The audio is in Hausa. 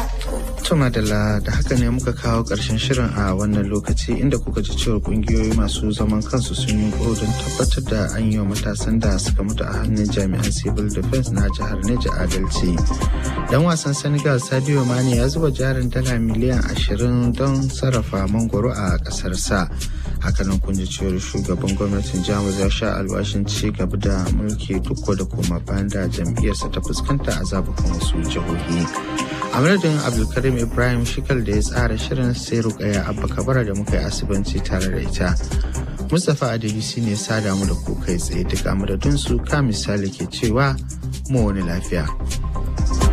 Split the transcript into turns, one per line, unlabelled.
Tumadala da haka ne muka kawo ƙarshen shirin a wannan lokaci inda kuka ji cewa ƙungiyoyi masu zaman kansu sun yi don tabbatar da an yi wa matasan da suka mutu a hannun jami'an civil defense na jihar Neja adalci. Dan wasan Senegal Sadio Mane ya zuba jarin dala miliyan ashirin don sarrafa mangoro a ƙasarsa. hakanan kun ji cewar shugaban gwamnatin jamus ya sha alwashin ci gaba da mulki duk da koma bayan da jam'iyyarsa ta fuskanta a zabukan wasu jihohi a madadin abdulkarim ibrahim shikal da ya tsara shirin sai rukaya abba kabara da muka yi asibanci tare da ita mustapha adebisi ne sada mu da ku kai tsaye duk a madadin su ka misali ke cewa mu wani lafiya